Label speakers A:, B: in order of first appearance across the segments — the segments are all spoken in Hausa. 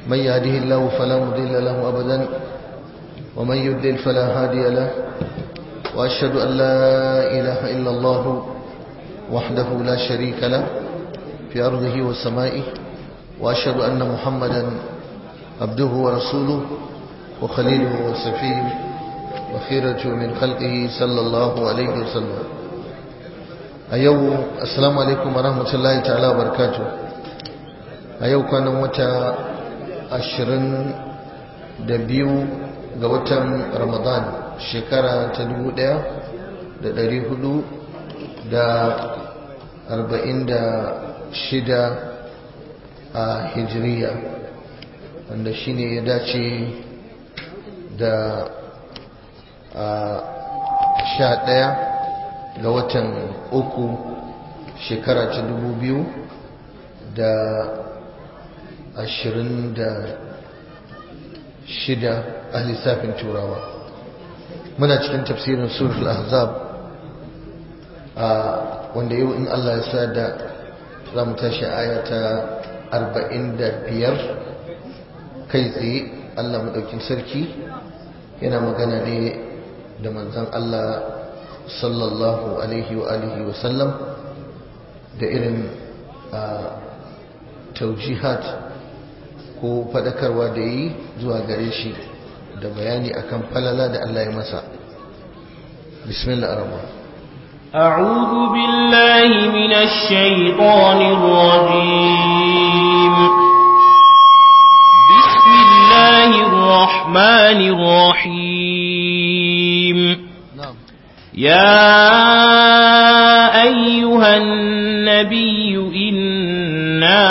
A: من يهده الله فلا مضل له أبدا ومن يضلل فلا هادي له وأشهد أن لا إله إلا الله وحده لا شريك له في أرضه وسمائه وأشهد أن محمدا عبده ورسوله وخليله وصفيه وخيرته من خلقه صلى الله عليه وسلم أيو السلام عليكم ورحمة الله تعالى وبركاته أيو كان متى ashirin da biyu ga watan ramadan shekara ta dubu ɗaya da ɗari hudu da arba'in da shida a hijiriya wanda shine ya dace da sha ɗaya ga watan uku shekara ta dubu biyu da ashirin da shida a lissafin turawa muna cikin tafsirin surul ahzab wanda yau in Allah ya sa da za mu tashi aya ta arba'in da biyar kai tsaye Allah maɗaukin sarki yana magana ne da manzan Allah sallallahu alaihi wa alihi wa sallam da irin taujihat ko fadakarwa da yi zuwa gare shi da bayani akan falala da Allah ya masa bismillah ar-rahman
B: أعوذ بالله من الشيطان الرجيم بسم الله الرحمن الرحيم
A: na'am
B: يا أيها النبي إنا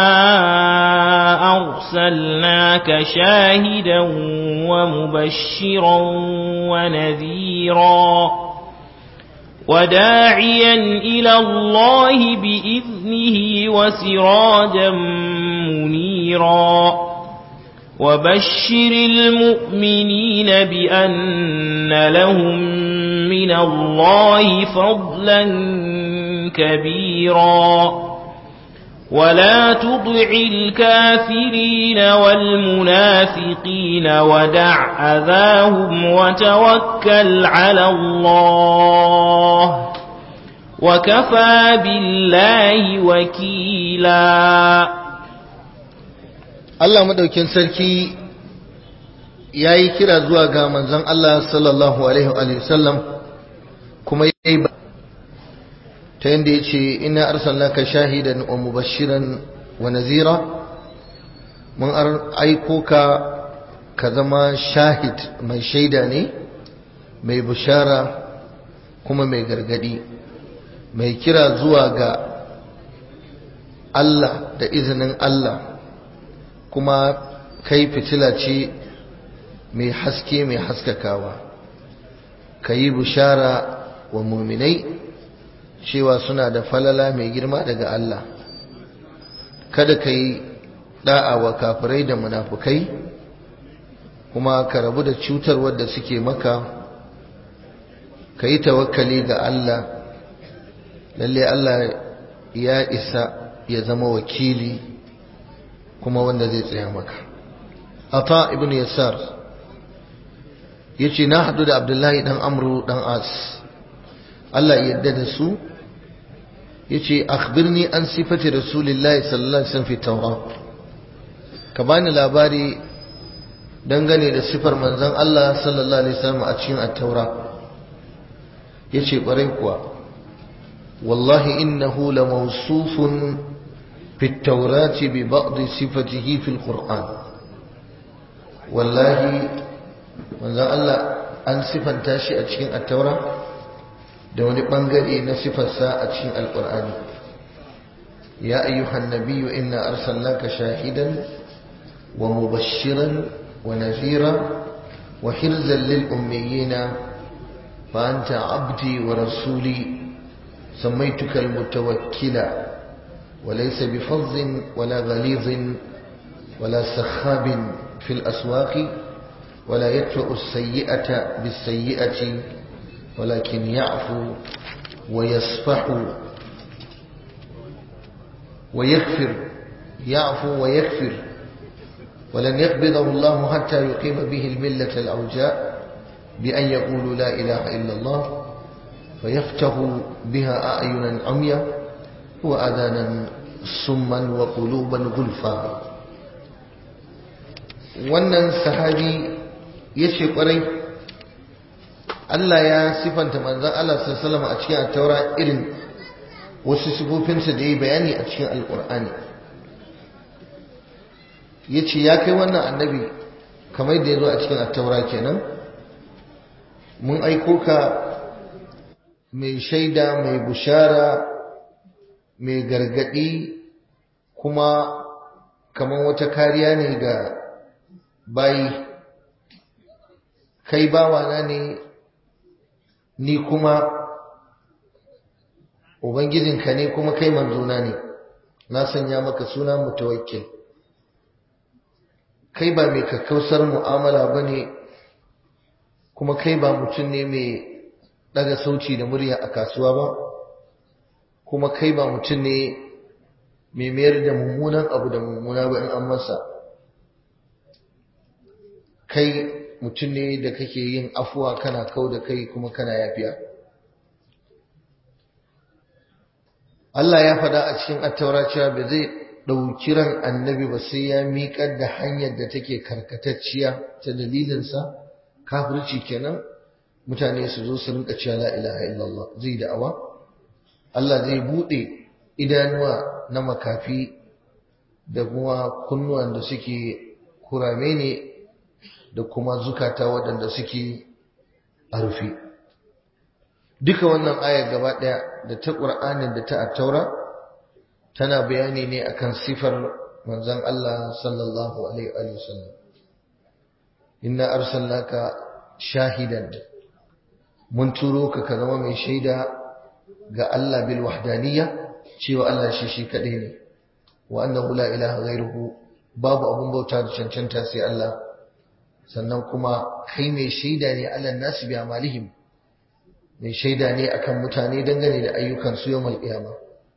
B: أرسلناك شاهدا ومبشرا ونذيرا وداعيا إلى الله بإذنه وسراجا منيرا وبشر المؤمنين بأن لهم من الله فضلا كبيرا ولا تطع الكافرين والمنافقين ودع أذاهم وتوكل على الله وكفى بالله وكيلا
A: Allah madaukin sarki ya yi kira zuwa ga manzon Allah sallallahu alaihi wa sallam kuma ya yi ta yadda ya ce ina arsalnaka shahidan wa mubashiran wa nazira mun aiko ka ka zama shahid mai shaida ne mai bishara kuma mai gargadi mai kira zuwa ga Allah da izinin Allah kuma kai fitila ce mai haske mai haskakawa ka yi bishara wa muminai cewa suna da falala mai girma daga Allah kada ka yi da'a wa kafirai da munafukai kuma ka rabu da cutar wadda suke maka ka yi tawakkali ga Allah lalle Allah ya isa ya zama wakili kuma wanda zai tsaya maka ata ibn yasar yace na hadu da abdullahi dan amru dan as Allah ya yarda da su yace akhbirni an sifati rasulillahi sallallahu alaihi wasallam fi tawrat ka bani labari dangane da sifar manzon Allah sallallahu alaihi wasallam a cikin at-taura yace kwarai kuwa wallahi innahu lamawsufun في التوراة ببعض صفته في القرآن والله من ذا الله أن صفا تاشي أتشين التوراة دون بنغري نصف الساعة أتشين القرآن يا أيها النبي إنا أرسلناك شاهدا ومبشرا ونذيرا وحرزا للأميين فأنت عبدي ورسولي سميتك المتوكلا وليس بفظ ولا غليظ ولا سخاب في الأسواق ولا يدفع السيئة بالسيئة ولكن يعفو ويصفح ويغفر يعفو ويغفر ولن يقبضه الله حتى يقيم به الملة الأوجاء بأن يقولوا لا إله إلا الله فيفتح بها أعينا عميا وأذانا صما وقلوبا غلفا wannan sahabi ya ce kwarai Allah ya sifanta manzan Allah sallallahu a cikin attaura irin wasu sifofinsa da ya bayani a cikin alkur'ani ya ce ya kai wannan annabi kamar da ya zo a cikin attaura kenan mun aiko ka mai shaida mai bushara mai gargadi kuma kamar wata kariya ne ga bayi kai bawana ne ni kuma ubangijinka ne kuma kai manzona ne na sanya maka suna mutawakkil kai ba mai kakkausar mu'amala ba ne kuma kai ba mutum ne mai daga sauci da murya a kasuwa ba kuma kai ba mutum ne mai mayar da mummunan abu da mummuna ba in an masa kai mutum ne da kake yin afuwa kana kau da kai kuma kana yafiya Allah ya faɗa a cikin attaura cewa ba zai ɗauki ran annabi ba sai ya miƙar da hanyar da take karkatacciya ta dalilinsa kafirci kenan mutane su zo su rinka cewa la ilaha illallah zai da'awa Allah zai buɗe idanuwa na makafi da kuma kunnuwan da suke kurame ne da kuma zukata waɗanda suke a rufe duka wannan ayar gaba ɗaya da ta ƙur'anin da ta attaura tana bayani ne akan sifar manzon Allah sallallahu alaihi wa sallam inna arsalnaka shahidan mun turo ka ka zama mai shaida ga Allah bil wahdaniyya cewa Allah shi shi kadai ne wa annahu la ilaha ghairuhu babu abun bauta da cancanta sai Allah sannan kuma kai mai shaida ne ala nasu bi amalihim mai shaida ne akan mutane dangane da ayyukan su yawmal qiyama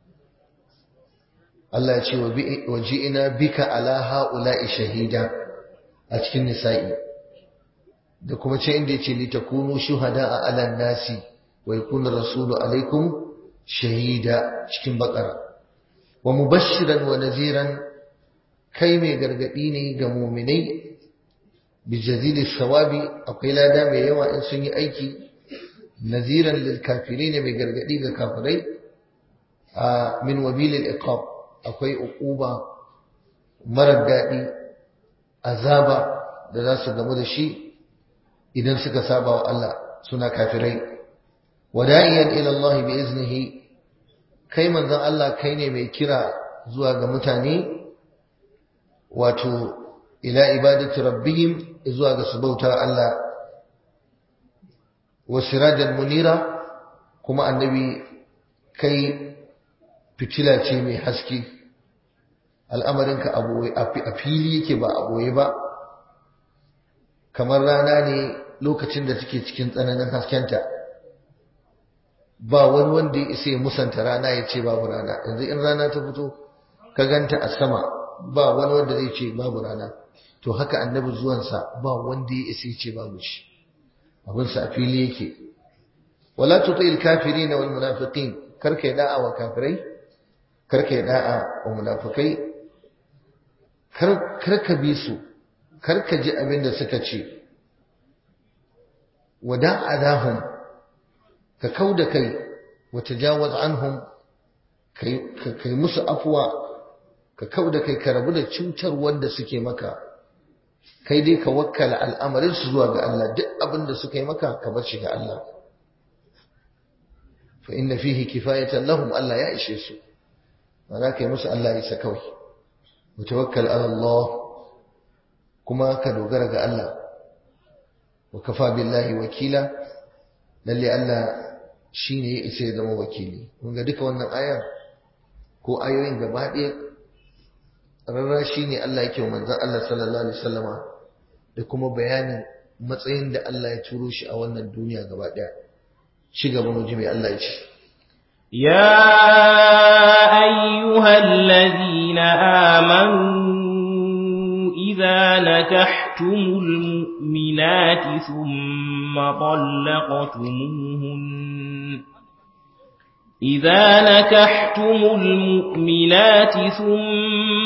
A: Allah ya ce wa ji'ina bika ala haula'i shahida a cikin nisa'i da kuma ce inda yace li takunu shuhada'a ala nasi wa yakuna rasulu alaikum shahida cikin bakara wa mubashiran wa naziran kai mai gargadi ne ga mu'minai bijazili sawabi akwai lada mai yawa in sun yi aiki naziran lil kafirin mai gargadi ga kafirai a min wabilil iqab akwai uquba marar daɗi azaba da za su gamu da shi idan suka saba wa Allah suna kafirai wada'iyan ila Allah bi iznihi kai manzon Allah kai ne mai kira zuwa ga mutane wato ila ibadati rabbihim zuwa ga su bauta Allah wa sirajan munira kuma annabi kai fitila ce mai haske al'amarinka a fili yake ba a boye ba kamar rana ne lokacin da take cikin tsananin haskenta ba wani wanda ya isa ya musanta rana ya ce babu rana yanzu in rana ta fito ka ganta a sama ba wani wanda zai ce babu rana to haka annabi zuwansa ba wanda ya isa ya ce babu shi abinsa a fili yake wala tuti'il kafirin wal munafiqin karka yi da'a wa kafirai karka yi da'a wa munafikai karka bi su karka ji abin da suka ce wada adahum ka kau da kai wa tajawaz anhum kai musu afuwa ka kau da kai ka rabu da cutar wanda suke maka kai dai ka wakkala al'amarin su zuwa ga Allah duk abin da suka yi maka ka bar shi ga Allah fa inna fihi kifayatan lahum Allah ya ishe su ba kai musu Allah ya isa kawai mutawakkal ala Allah kuma ka dogara ga Allah wa kafa billahi wakila lalle Allah shine ya isa ya zama wakili kun ga duka wannan ayar ko ayoyin gaba ɗaya rarra shine Allah yake wa manzon Allah sallallahu alaihi wasallama da kuma bayanin matsayin da Allah ya turo shi a wannan duniya gaba ɗaya ci gaba mu ji mai Allah ya ce
B: يا أيها الذين آمنوا إذا نكحتم المؤمنات ثم طلقتموهن إذا نكحتم المؤمنات ثم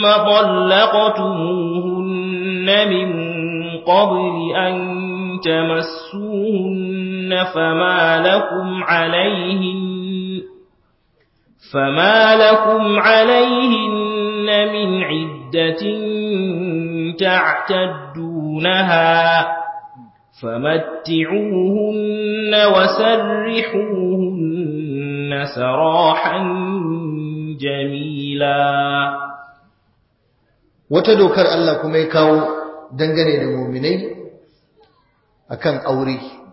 B: طلقتموهن من قبل أن تمسوهن فما لكم عليهن فما لكم عليهن من عدة تعتدونها فمتعوهن وسرحوهن سراحا جميلا
A: wata dokar Allah kuma ya kawo dangane da muminai akan aure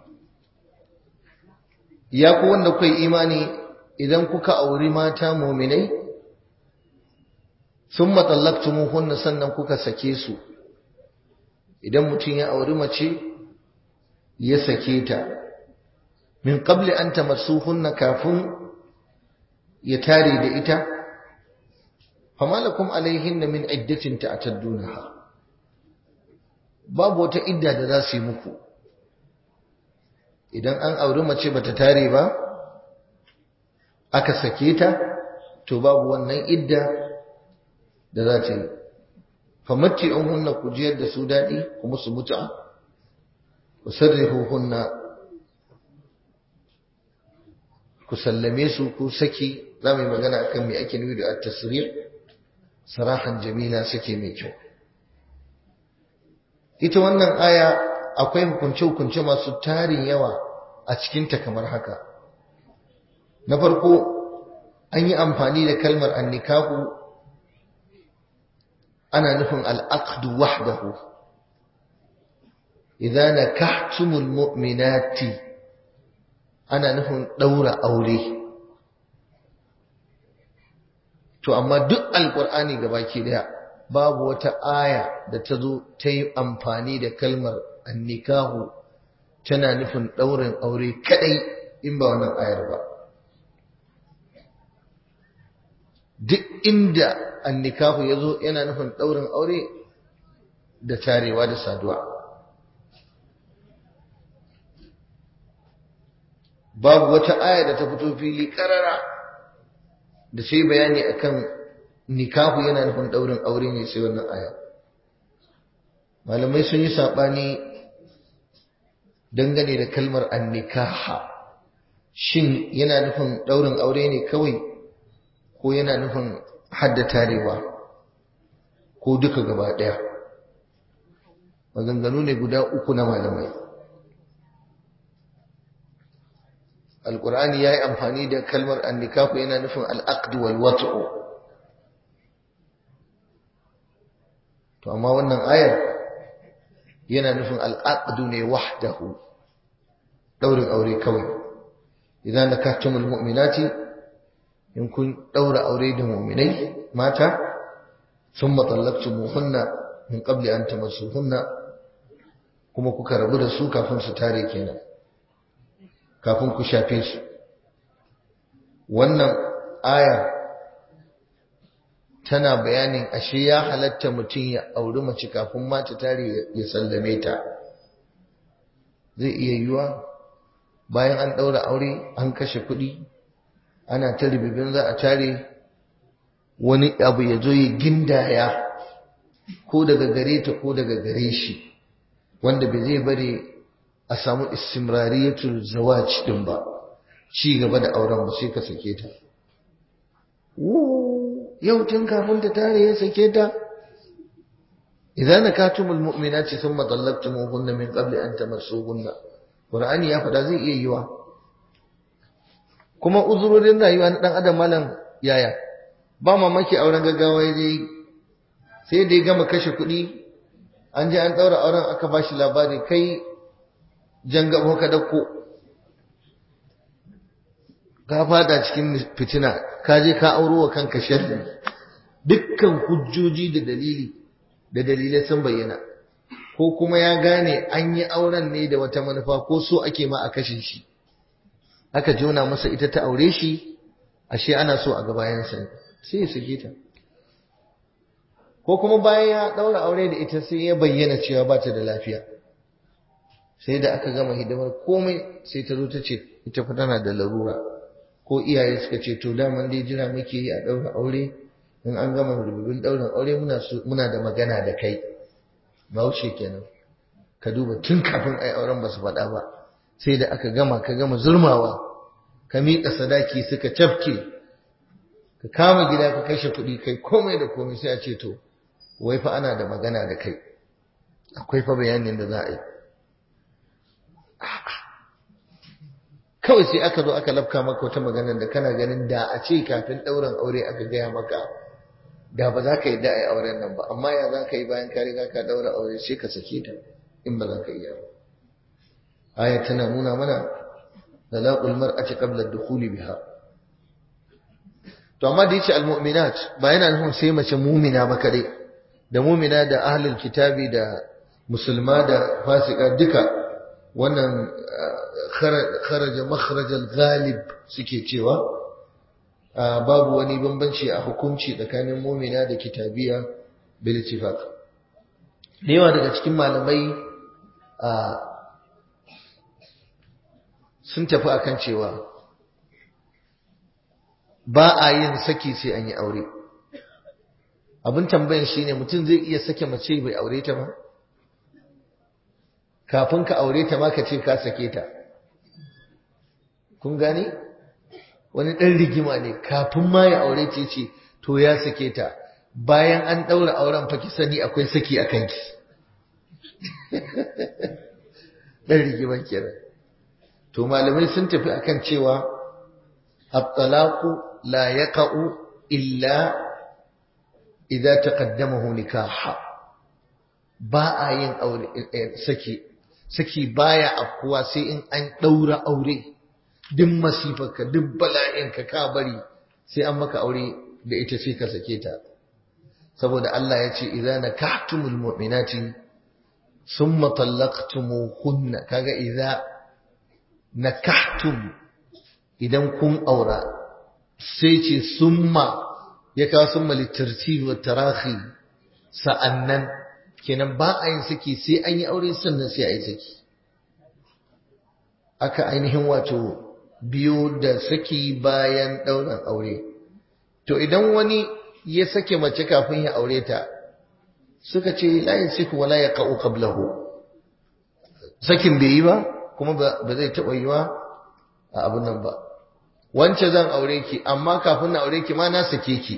A: ya ku wanda kai imani idan kuka auri mata muminai sun matsallaktumuhunna sannan kuka sake su idan mutum ya auri mace ya sake ta min qabli an tamassuhunna kafin ya tare da ita fama lakum alaihinna min iddatin ta'taddunaha babu wata idda da za su yi muku idan an auri mace bata tare ba aka sake ta to babu wannan idda da za ta yi famatti'uhunna ku jiyar da su daɗi kuma su mutu ku sarrihuhunna ku sallame su ku saki za mu yi magana akan me ake nufi da at-tasrih sarahan jamila sake mai kyau ita wannan aya akwai hukunce-hukunce masu tarin yawa a cikinta kamar haka na farko an yi amfani da kalmar annikahu ana nufin al'aqdu wahdahu idan nakahtumul mu'minati ana nufin daura aure to amma duk alqur'ani gabaki daya babu wata aya da ta zo ta yi amfani da kalmar annikahu tana nufin daurin aure kadai in ba wannan ayar ba duk inda annikahu ya zo yana nufin ɗaurin aure da tarewa da saduwa babu wata aya da ta fito fili ƙarara da sai bayani akan nikahu yana nufin ɗaurin aure ne sai wannan aya malamai sun yi saɓani dangane da kalmar annikaha shin yana nufin ɗaurin aure ne kawai ko yana nufin hadda tarewa ko duka gaba ɗaya maganganu ne guda uku na malamai alƙur'ani ya yi amfani da kalmar annikafu yana nufin al'aqdu wal wat'u to amma wannan ayar yana nufin al'aqdu ne wahdahu daurin aure kawai idan nakahtumul mu'minati in kun ɗaura aure da muminai mata sun matsalakci muhunna min ƙabli an tamassuhunna kuma kuka rabu da su kafin su tare kenan kafin ku shafe su wannan aya tana bayanin ashe ya halatta mutum ya auri mace kafin mata tare ya sallame ta zai iya yiwa bayan an ɗaura aure an kashe kuɗi ana ta ribibin za a tare wani abu ya zo ya gindaya ko daga gare ta ko daga gare shi wanda bai zai bari a samu istimrariyatul zawaj din ba ci gaba da auren ba sai ka sake ta yau tun kafin ta tare ya sake ta idan nakatumul mu'minati thumma talaqtumuhunna min qabli an tamassuhunna qur'ani ya faɗa zai iya yiwa kuma uzurorin rayuwa na dan adam malam yaya ba mamaki auren gaggawa ya je sai da ya gama kashe kuɗi an je an ɗaura auren aka ba shi labari kai jan gabo ka dauko ka fada cikin fitina ka je ka auro wa kanka sharri dukkan hujjoji da dalili da dalilai sun bayyana ko kuma ya gane an yi auren ne da wata manufa ko so ake ma a kashe shi aka jona masa ita ta aure shi ashe ana so a ga bayansa sai ya sake ta ko kuma bayan ya ɗaura aure da ita sai ya bayyana cewa ba ta da lafiya sai da aka gama hidimar komai sai ta zo ta ce ita fa tana da larura ko iyaye suka ce to daman dai jira muke yi a ɗaura aure in an gama rububin ɗaurin aure muna muna da magana da kai bahaushe kenan ka duba tun kafin ai auren ba su faɗa ba sai da aka gama ka gama zurmawa ka miƙa sadaki suka cafke ka kama gida ka kashe kuɗi kai komai da komai sai a ce to wai fa ana da magana da kai akwai fa bayanin da za a yi kawai sai aka zo aka lafka maka wata magana da kana ganin da a ce kafin ɗaurin aure aka gaya maka da ba za ka yi da'ai auren nan ba amma ya za ka yi bayan ka riga ka ɗaura aure sai ka sake ta in ba za ka iya ba aya tana nuna mana talaqul mar'ati qabla ad-dukhuli biha to amma da yace al-mu'minat ba yana nufin sai mace mu'mina ba kare da mu'mina da ahlul kitabi da musulma da fasika duka wannan kharaja makharajal ghalib suke cewa babu wani bambanci a hukunci tsakanin mumina da kitabiya bil ittifaq da yawa daga cikin malamai sun tafi akan cewa ba a yin saki sai an yi aure abin tambayan shine mutum zai iya sake mace bai aure ta ba kafin ka aure ta ma ka ce ka sake ta kun gane wani ɗan rigima ne kafin ma ya aure ce ce to ya sake ta bayan an ɗaura auren fa ki sani akwai saki a kanki ɗan rigiman kenan to malamai sun tafi akan cewa at-talaqu la yaqa'u illa idza taqaddamahu nikaha ba a yin aure saki saki baya afkuwa sai in an ɗaura aure duk masifarka duk bala'inka ka bari sai an maka aure da ita sai ka sake ta saboda Allah ya ce idza nakahtumul mu'minati summa talaqtumuhunna kaga idza nakahtum idan kun aura sai ce summa ya kawo summa litartib wa tarahi sa'annan kenan ba a yin saki sai an yi aure sannan sai a yi saki aka ainihin wato biyo da saki bayan ɗaurin aure to idan wani ya sake mace kafin ya aure ta suka ce la yasiku wala yaqau qablahu sakin bai yi ba kuma ba zai taɓa yi wa a abin nan ba wance zan aure ki amma kafin na aure ki ma na sake ki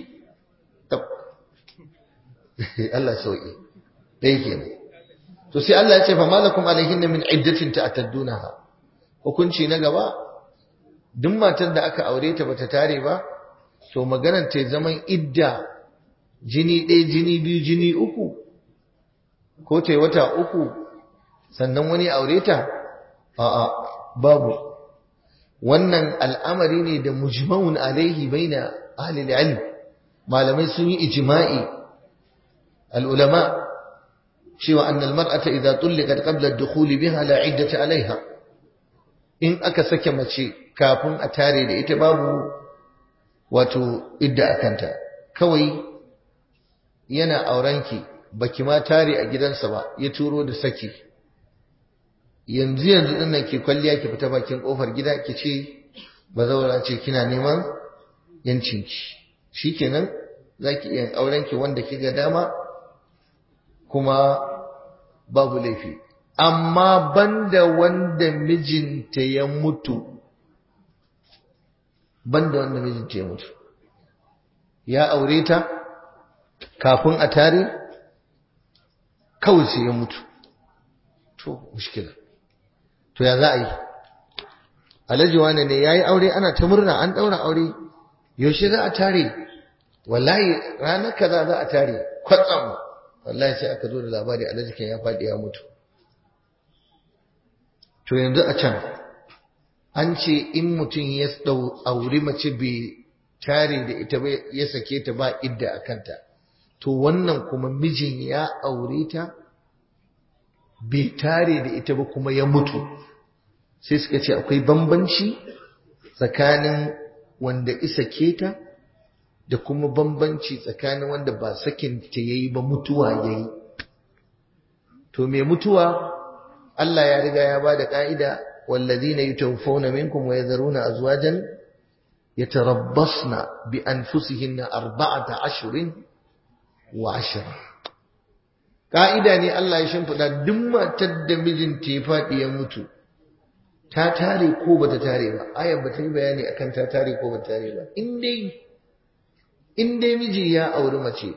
A: Allah sauki ɗaya kenan to sai Allah ya ce fa malakum alaihin min iddatin ta'taddunaha hukunci na gaba duk matar da aka aure ta bata tare ba to maganar ta zaman idda jini ɗaya jini biyu jini uku ko ta wata uku sannan wani aure ta a'a babu wannan al'amari ne da mujma'un alaihi baina ahli ilm malamai sun yi ijma'i al-ulama cewa annal mar'ata idza tulliqat qabla ad-dukhul biha la 'iddata 'alayha in aka sake mace kafin a tare da ita babu wato idda akanta kawai yana aurenki baki ma tare a gidansa ba ya turo da saki yanzu yanzu din nan ke kwalliya ki fita bakin kofar gida ki ce bazawara ce kina neman yancinki shikenan zaki iya aurenki wanda kiga dama kuma babu laifi amma banda wanda mijinta ya mutu banda wanda mijinta ya mutu ya aure ta kafin a tare kawai sai ya mutu to mushkila to ya za a yi alhaji wane ne ya yi aure ana ta murna an ɗaura aure yaushe za a tare wallahi ranar kaza za a tare kwatsam wallahi sai aka zo da labari alhaji kan ya faɗi ya mutu to yanzu a can an ce in mutum ya auri mace bai tare da ita ba ya sake ta ba idda a kanta to wannan kuma mijin ya aure ta bai tare da ita ba kuma ya mutu sai suka ce akwai bambanci tsakanin wanda isa ke ta da kuma bambanci tsakanin wanda ba sakin ta yayi ba mutuwa yayi to me mutuwa Allah ya riga ya bada ka'ida wallazina yutawaffawna minkum wa yadharuna azwajan yatarabbasna bi anfusihinna arba'ata ashhurin wa ashra ka'ida ne Allah ya shimfida duk matar da mijinta ya faɗi ya mutu ta tare ko bata tare ba ayar bata yi bayani akan ta tare ko bata tare ba in dai in dai miji ya auri mace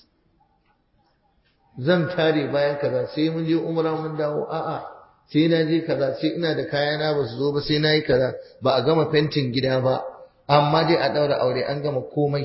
A: zan tare bayan kaza sai mun je umra mun dawo a'a sai na je kaza sai ina da kayana ba su zo ba sai na yi kaza ba a gama fentin gida ba amma dai a ɗaura aure an gama komai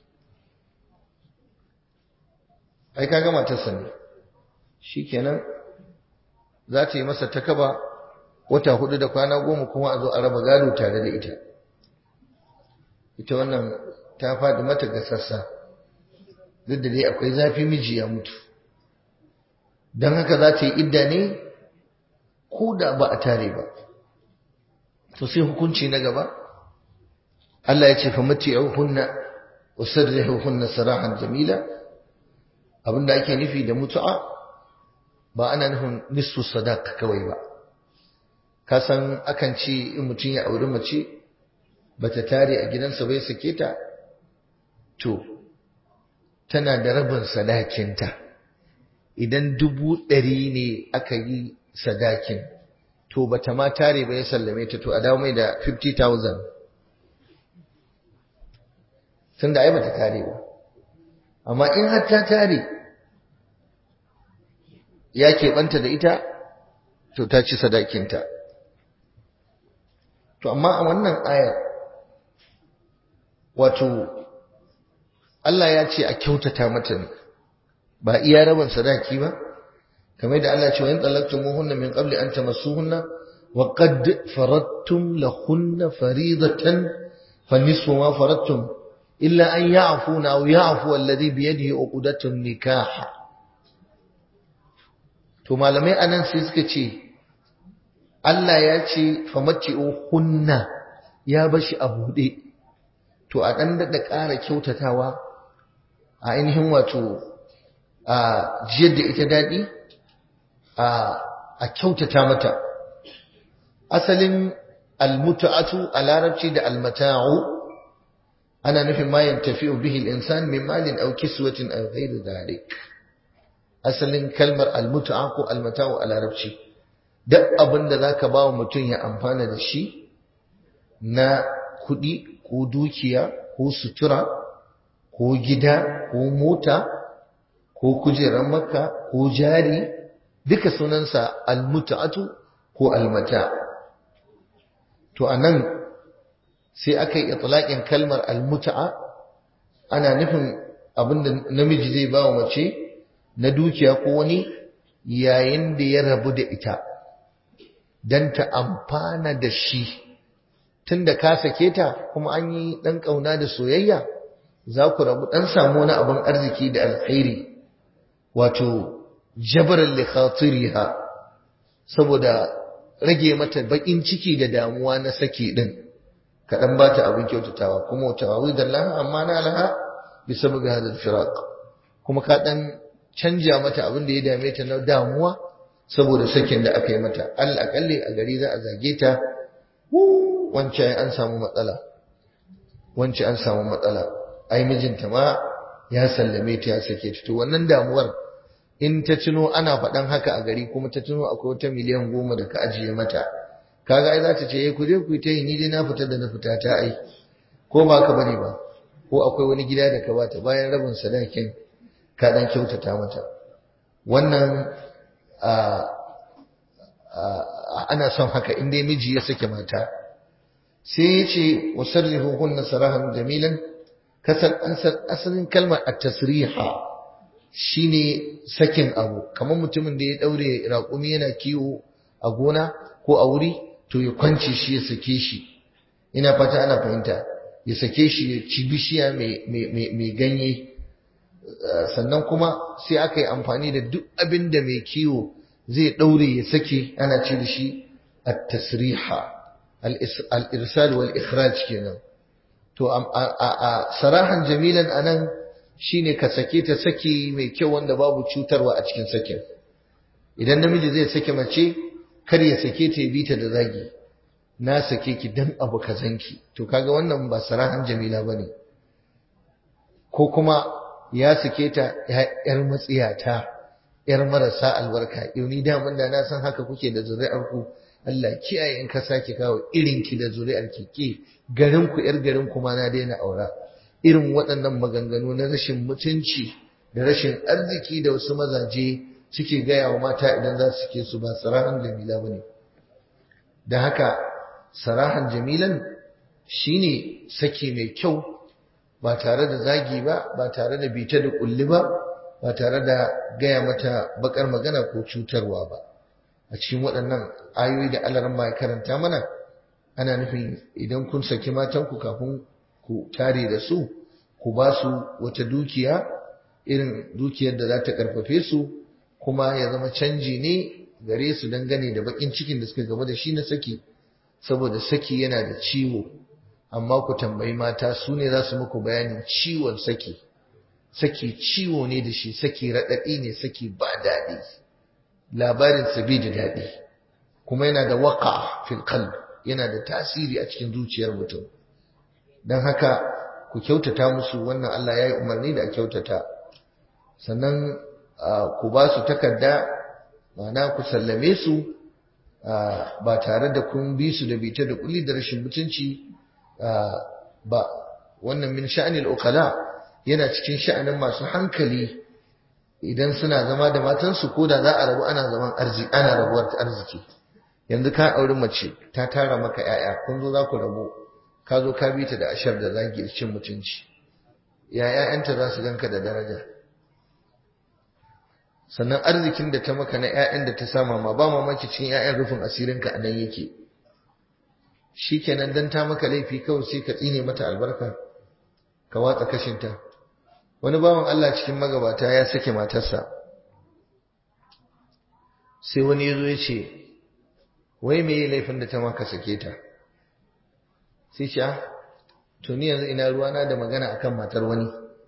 A: ai ka gama ta sani shikenan za ta yi masa takaba wata hudu da kwana goma kuma a zo a raba gado tare da ita ita wannan ta faɗi mata ga sassa duk da dai akwai zafi miji ya mutu don haka za ta yi idda ne ko da ba a tare ba to sai hukunci na gaba Allah ya ce fa mati'uhunna wa sarrihuhunna sarahan jamila abinda ake nufi da mutu'a ba ana nufin nisfu sadaq kawai ba ka san akan ce in mutum ya auri mace bata tare a gidansa bai sake ta to tana da rabin sadakinta idan dubu ɗari ne aka yi sadakin to bata ma tare ba ya sallame ta to a dawo mai da 50,000 tun da ai bata tare ba amma in har ta tare ya keɓanta da ita to ta ci sadakinta to amma a wannan ayar wato Allah ya ce a kyautata mata ne ba iya rabin sadaki ba kamar da Allah ce wa in talaqtumuhunna min qabli an tamassuhunna wa qad faradtum lahunna faridatan fa nisfu ma faradtum illa an ya'funa aw ya'fu alladhi bi yadihi uqdatun nikah to malamai anan sai suka ce Allah ya ce hunna ya bashi a buɗe to a ɗan daɗa ƙara kyautatawa a ainihin wato a jiyar da ita daɗi a kyautata mata asalin almutu'atu a larabci da almata'u ana nufin ma yantafi'u bihi al-insan min malin aw kiswatin aw ghayri dhalik asalin kalmar almutu'a ko almata'u a larabci duk abin da zaka ba wa mutum ya amfana da shi na kuɗi ko dukiya ko sutura ko gida ko mota ko kujerar makka ko jari duka sunansa almuta'atu ko almata to anan sai aka yi itlaqin kalmar almuta'a ana nufin abinda namiji zai ba wa mace na dukiya ko wani yayin da ya rabu da ita dan ta amfana da shi tunda ka sake ta kuma an yi dan kauna da soyayya za ku rabu dan samu wani abin arziki da alkhairi wato jabaran li khatiriha saboda rage mata bakin ciki da damuwa na saki din ka dan bata abin kyautatawa kuma wata awidan laha amma na laha bi sababi hadal firaq kuma ka dan canja mata abin da ya dame ta na damuwa saboda sakin da aka yi mata alƙalli a gari za a zage ta wancan an samu matsala wancan an samu matsala ai mijinta ma ya sallame ta ya sake ta to wannan damuwar in ta tuno ana faɗan haka a gari kuma ta tuno akwai wata miliyan goma da ka ajiye mata kaga ai za ta ce ku je ku yi ta yi ni dai na fita da na fita ta ai ko ba ka bane ba ko akwai wani gida da ka bata bayan rabin sadakin ka dan kyautata mata wannan ana son haka in dai miji ya sake mata sai ya ce wa sarrihu hunna sarahan jamilan kasar asalin kalmar at-tasriha shine sakin abu kamar mutumin da ya daure raƙumi yana kiwo a gona ko a wuri to ya kwance shi ya sake shi ina fata ana fahimta ya sake shi ya ci bishiya mai ganye sannan kuma sai aka yi amfani da duk abin da mai kiwo zai daure ya sake ana ce da shi at-tasriha al-irsal wal ikhraj kenan to a sarahan jamilan anan shine ka sake ta saki mai kyau wanda babu cutarwa a cikin sakin idan namiji zai sake mace kar ya sake ta ya bi ta da zagi na sake ki dan abu kazanki to kaga wannan ba sarahan jamila bane ko kuma ya sake ta yar matsiyata yar marasa albarka yau ni da mun da na san haka kuke da zuri'ar ku Allah kiyaye in ka sake kawo irin ki da zuri'ar ki ke garin ku yar garin kuma na daina aura irin waɗannan maganganu na rashin mutunci da rashin arziki da wasu mazaje suke gaya wa mata idan za su ke su ba sarahan jamila bane da haka sarahan jamilan shine saki mai kyau ba tare da zagi ba ba tare da bita da kulli ba ba tare da gaya mata bakar magana ko cutarwa ba a cikin waɗannan ayoyi da Allah ya karanta mana ana nufin idan kun saki matanku kafin ku tare da su ku ba su wata dukiya irin dukiyar da za ta karfafe su kuma ya zama canji ne gare su dangane da bakin cikin da suka gaba da shi na saki saboda saki yana da ciwo amma ku tambayi mata su ne za su muku bayanin ciwon saki saki ciwo ne da shi saki raɗaɗi ne saki ba daɗi labarin sabi da daɗi kuma yana da waka fil qalb yana da tasiri a cikin zuciyar mutum don haka ku kyautata musu wannan Allah ya yi umarni da a kyautata sannan ku ba su takarda ma'ana ku sallame su ba tare da kun bi su da bita da kulli da rashin mutunci ba wannan min sha'anil uqala yana cikin sha'anin masu hankali idan suna zama da matansu ko da za a rabu ana zaman arziki ana rabuwar arziki yanzu ka auri mace ta tara maka yaya kun zo za ku rabu ka zo ka bi ta da ashar da zagi da cin mutunci ya ƴaƴanta za su ganka da daraja sannan arzikin da ta maka na ƴaƴan da ta sama ma ba mamaki cikin ƴaƴan rufin asirinka a nan yake shikenan dan ta maka laifi kawai sai ka tsine mata albarka ka watsa kashinta wani bawan Allah cikin magabata ya sake matarsa sai wani yazo ya ce wai me yi laifin da ta maka sake ta sai ce to ni yanzu ina ruwana da magana akan matar wani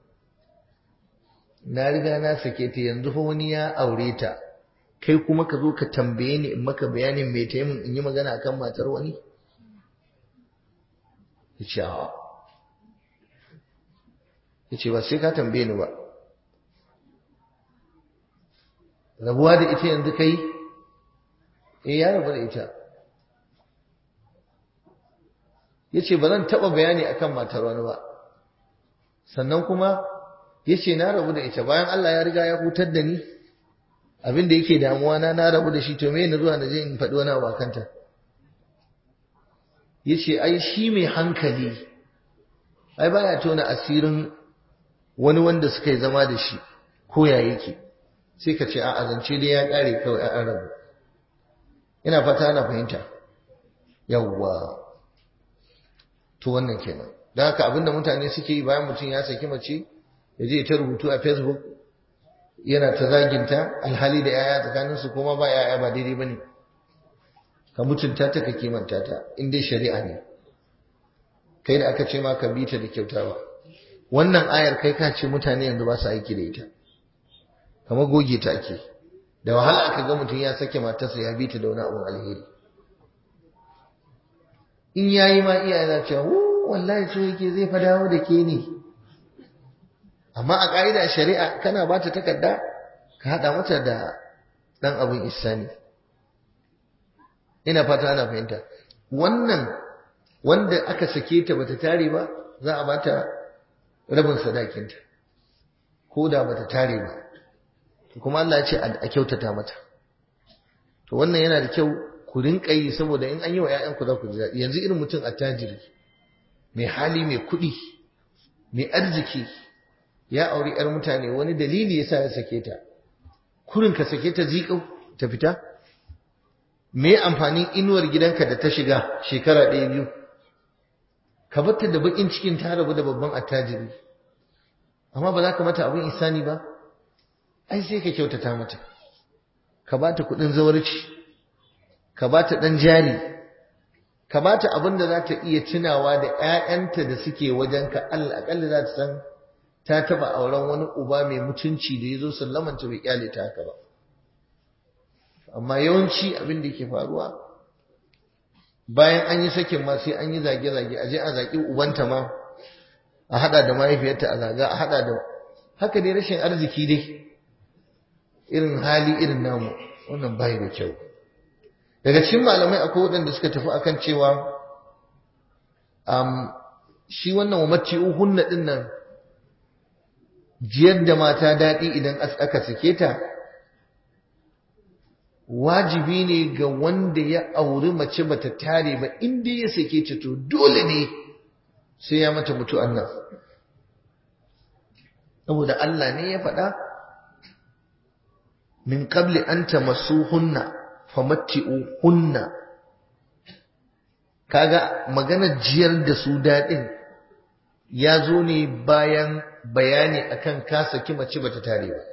A: na riga na sake ta yanzu fa wani ya aure ta kai kuma ka zo ka tambaye ni in maka bayanin me ta yi min in yi magana akan matar wani yace a yace ba sai ka tambaye ni ba rabuwa da ita yanzu kai eh ya rabu da ita yace ba zan taba bayani akan matar wani ba sannan kuma yace na rabu da ita bayan Allah ya riga ya hutar da ni abin da yake damuwa na na rabu da shi to me ne zuwa na je in faɗi wani abu kanta yace ai shi mai hankali ai baya tona asirin wani wanda suka yi zama da shi ko ya yake sai ka ce a azance dai ya kare kawai an rabu ina fata ana fahimta yawwa to wannan kenan don haka abinda mutane suke yi bayan mutum ya saki mace ya je ta rubutu a facebook yana ta zaginta alhali da yaya tsakaninsu kuma ba yaya ba daidai bane ka mutunta ta ka kimanta ta in dai shari'a ne kai da aka ce ma ka bi ta da kyautawa wannan ayar kai ka ce mutane yanzu ba su aiki da ita kamar goge ta ake da wahala aka ga mutum ya sake matarsa ya bi ta da wani abun alheri in yayi ma iyaye za cewa wallahi so yake zai fa dawo da ke ne amma a ƙa'ida shari'a kana ba ta takarda ka haɗa mata da ɗan abin isani ina fata ana fahimta wannan wanda aka sake ta bata tare ba za a bata rabin sadakinta ko da bata tare ba kuma Allah ya ce a kyautata mata to wannan yana da kyau ku rinka yi saboda in an yi wa ƴaƴanku za ku ji daɗi yanzu irin mutum attajiri mai hali mai kuɗi mai arziki ya auri ƴar mutane wani dalili yasa ya sake ta kurin ka sake ta zikau ta fita me amfanin inuwar gidanka da ta shiga shekara ɗaya biyu ka batta da bakin cikin ta rabu da babban attajiri amma ba za ka mata abin isani ba ai sai ka kyautata mata ka ba ta kuɗin zawarci ka ba ta ɗan jari kamata abin da za ta iya tunawa da 'ya'yanta da suke wajenka Allah aƙalla za ta san ta taɓa auren wani uba mai mutunci da ya zo sallamanta bai kyale ta haka ba amma yawanci abin da ke faruwa bayan an yi sakin ma sai an yi zage-zage a je a zaƙi ubanta ma a haɗa da mahaifiyarta a zaga a haɗa da haka dai rashin arziki dai irin hali irin namu wannan bai da kyau daga cikin malamai akwai waɗanda suka tafi akan cewa um, shi wannan wa maci'u hunna ɗin nan jiyar da mata daɗi idan aka sake ta wajibi ne ga wanda ya auri mace bata tare ba inda ya sake ta to dole ne sai ya mata mutu annan saboda Allah ne ya faɗa min qabli an tamassuhunna famatti'uhunna kaga maganar jiyar da su daɗin ya zo ne bayan bayani akan ka saki mace bata tare ba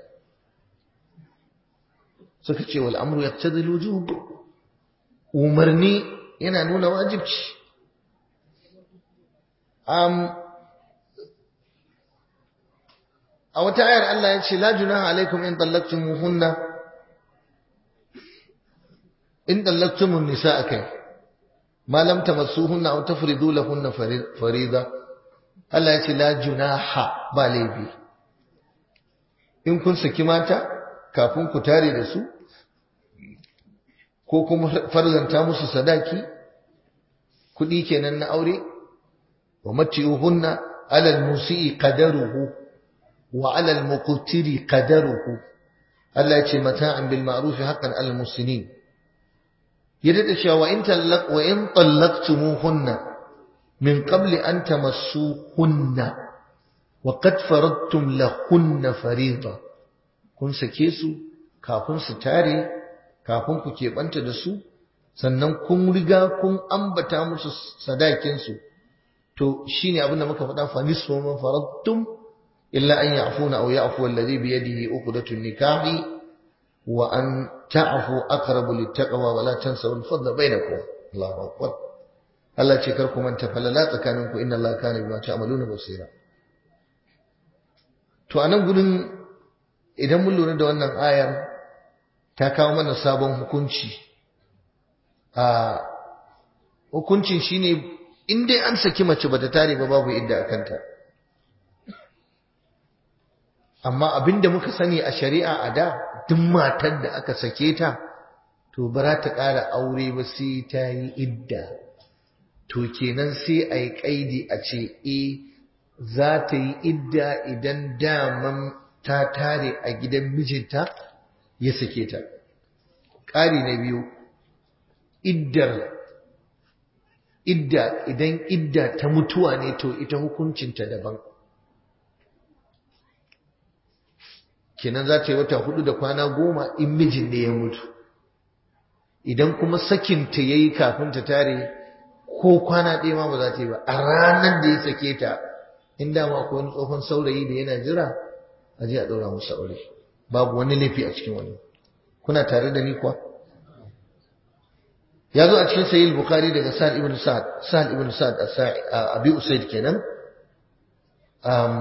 A: suka ce wal amru yaqtadi al umarni yana nuna wajibci um, a wata ayar Allah ya ce la junaha alaikum in tallaqtumuhunna in tallaqtumun nisaa kai ma lam tamassuhunna aw tafridu lahunna farida Allah ya ce la junaha ba laifi in kun saki mata kafin ku tare da su ko kuma farzanta musu sadaki kuɗi kenan na aure wa matiyuhunna alal musii qadaruhu wa alal muqtiri qadaruhu Allah ya ce mata'an bil ma'ruf haqqan alal muslimin yadda da cewa in tallaq wa in tallaqtumuhunna min qabli an tamassuhunna wa qad faradtum lahunna fariida kun sake su kafin su tare kafin ku keɓanta da su sannan kun riga kun ambata musu sadakinsu to shine abin da muka faɗa fa nisfu man faradtum illa an ya'funa aw ya'fu alladhi bi yadihi uqdatun nikahi wa an ta'fu aqrabu littaqwa wa la tansaw al-fadla bainakum Allahu akbar Allah ce kar ku manta falala tsakaninku inna Allah kana bima ta'maluna basira to anan gurin idan mun lura da wannan ayar ta kawo mana sabon hukunci a hukuncin shine in dai an saki mace bata tare ba babu idda a kanta amma abinda muka sani a shari'a a da duk matar da aka sake ta to ba za ta ƙara aure ba sai ta yi idda to kenan sai a yi ƙaidi a ce e za ta yi idda idan daman ta tare a gidan mijinta ya sake ta ƙari na biyu iddar idda idan idda ta mutuwa ne to ita hukuncinta daban kenan za ta yi wata hudu da kwana goma in mijin ne ya mutu idan kuma sakinta ya yi kafin ta tare ko kwana ɗaya ma ba za ta yi ba a ranar da ya sake ta in dama akwai wani tsohon saurayi da yana jira a je a ɗaura musu aure babu wani laifi a cikin wani kuna tare da ni kuwa ya zo a cikin sahih bukhari daga sa'ad ibn sa'ad sa'ad ibn sa'ad abi usaid kenan um,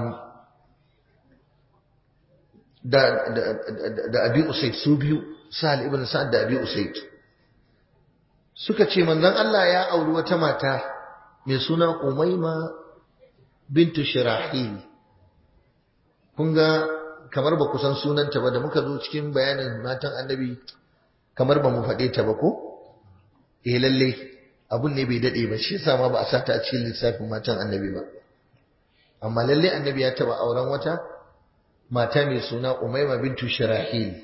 A: da da da abi usaid su biyu sa'ad ibn sa'ad da abi usaid suka ce manzon Allah ya auri wata mata mai suna Umayma bintu Shirahil kun ga kamar ba ku san sunanta ba da muka zo cikin bayanin matan annabi kamar ba mu faɗe ta ba ko eh lalle abun ne bai dade ba shi yasa ma ba a sata a cikin lissafin matan annabi ba amma lalle annabi ya taba auren wata mata mai suna Umayma bintu Shirahil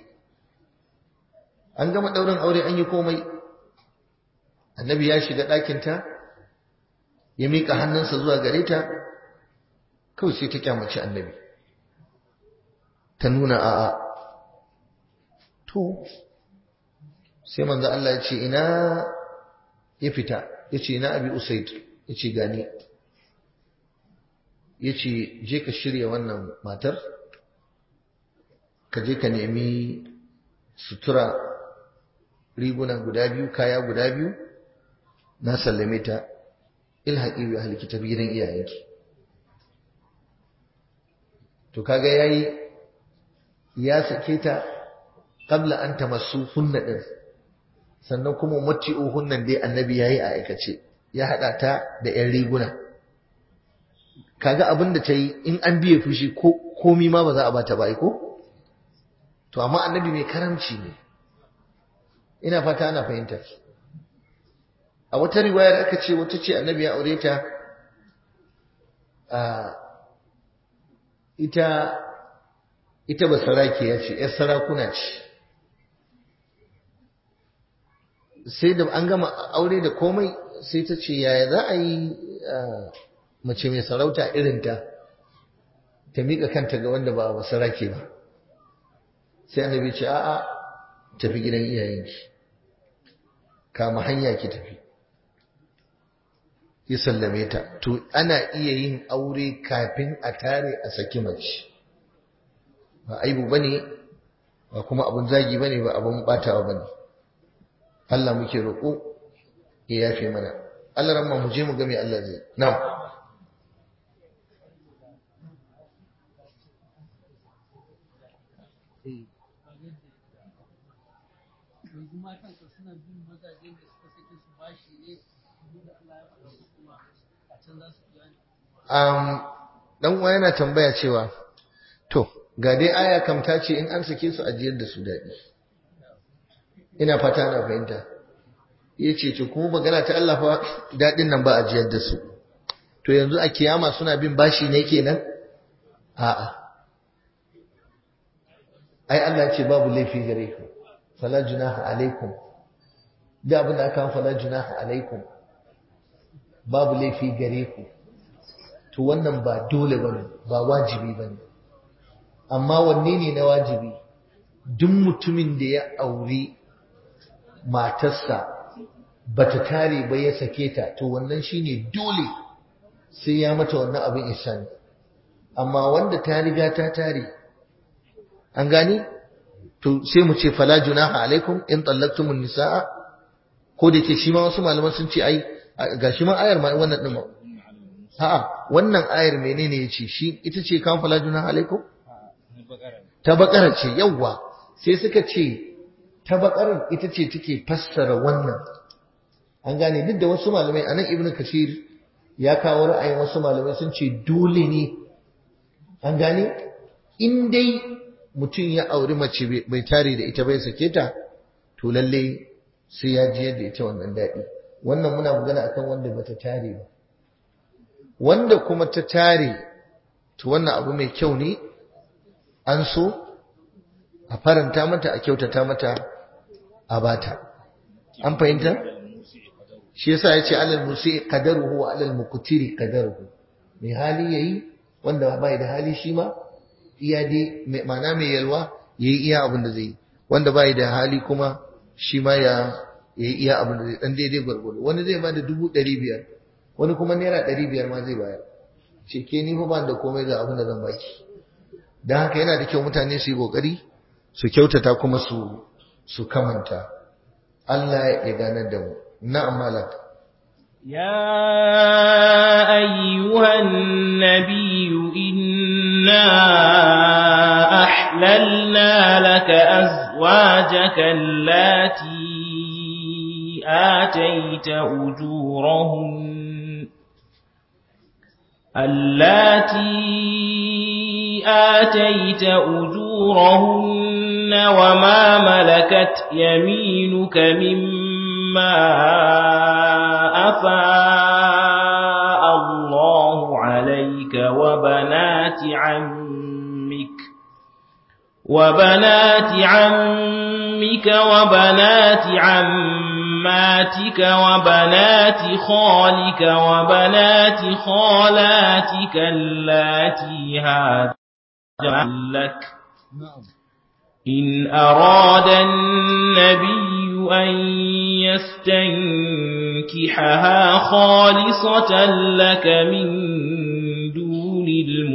A: an gama daurin aure an yi komai annabi ya shiga ɗakinta ya miƙa hannunsa zuwa gare ta kawai sai ta kyamaci annabi ta nuna a'a to sai manzo Allah ya ce ina ya fita ya ce ina abi usaid ya ce gani ya ce je ka shirya wannan matar ka je ka nemi sutura riguna guda biyu kaya guda biyu na sallame ta ilhaqi bi ahli kitabi gidan iyayenki to kaga yayi ya sake ta qabla an tamassu hunna din sannan kuma mati'u hunnan dai annabi yayi a aikace ya hada ta da yan riguna kaga abin da ta yi in an biye fushi ko komi ma ba za a bata ba ko to amma annabi mai karamci ne ina fata ana fahimta a wata riwayar aka ce wata ce annabi ya aure ta a ita ita ba saraki ya ce ‘yar sarakuna ce sai da an gama aure da komai sai ta ce yaya za a yi mace mai sarauta irinta ta miƙa kanta ga wanda ba ba sarake ba sai annabi ce a'a tafi gidan iyayenki kama hanya ki tafi ya sallame ta to ana iya yin aure kafin a tare a saki mace ba aibu bane ba kuma abun zagi bane ba abun batawa bane Allah muke roƙo ya yafe mana Allah ramma mu je mu ga me Allah zai na'am
C: yanzu matan ka suna bin mazajen da suka sake su bashi ne da Allah ya faɗa su kuma a can za su biya ne.
A: um, dan uwa yana tambaya cewa to ga dai aya kam ta ce in an sake su ajiyar da su daɗi ina fata ana fahimta ya ce to kuma magana ta Allah fa daɗin nan ba ajiyar da su to yanzu a kiyama suna bin bashi ne kenan a'a ai Allah ce babu laifi gare ku fala junaha alaikum da abin da aka fala junaha alaikum babu laifi gare ku to wannan ba dole bane ba wajibi bane amma wanne ne na wajibi duk mutumin da ya auri matarsa bata tare ba ya sake ta to wannan shine dole sai ya mata wannan abin ihsani amma wanda ta riga ta tare an gani to sai mu ce fala junaha alaikum in tallaqtumun nisaa ko da yake shi ma wasu malaman sun ce ai gashi ma ayar ma wannan din a'a wannan ayar menene yace shi ita ce kan fala junaha alaikum ta bakara ce yawa sai suka ce ta bakarar ita ce take fassara wannan an gane duk da wasu malamai anan ibnu kashir ya kawo ra'ayin wasu malamai sun ce dole ne an gane in dai mutum ya auri mace bai tare da ita bai sake ta to lalle sai ya ji yadda ita wannan daɗi wannan muna magana akan wanda bata tare ba wanda kuma ta tare to wannan abu mai kyau ne an so a faranta mata a kyautata mata a bata an fahimta shi yasa yace alal musi qadaruhu wa alal muqtiri qadaruhu mai hali yayi wanda bai da hali shi ma iya dai ma'ana mai yalwa yayi iya abin da zai wanda bai da hali kuma shi ma ya yayi iya abin da zai dan daidai gwargwado wani zai bada dubu ɗari biyar wani kuma naira ɗari biyar ma zai bayar ce ke ni fa ban da komai ga abin da zan baki dan haka yana da kyau mutane su yi kokari su kyautata kuma su su kamanta Allah ya ganar da mu na'am malak
B: يا أيها النبي إنا أحللنا لك أزواجك اللاتي آتيت أجورهن اللاتي آتيت أجورهن وما ملكت يمينك مما أفاء الله عليك وبنات عمك وبنات عمك وبنات عماتك وبنات خالك وبنات خالاتك اللاتي هاجرن لك إن أراد النبي أن يستنكحها خالصة لك من دون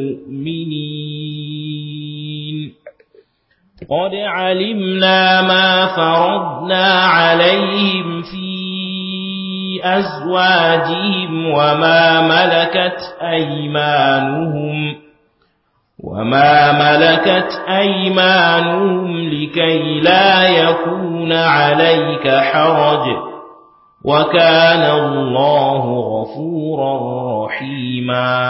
B: المؤمنين قد علمنا ما فرضنا عليهم في أزواجهم وما ملكت أيمانهم وما ملكت أيمانهم لكي لا يكون عليك حرج وكان الله غفورا رحيما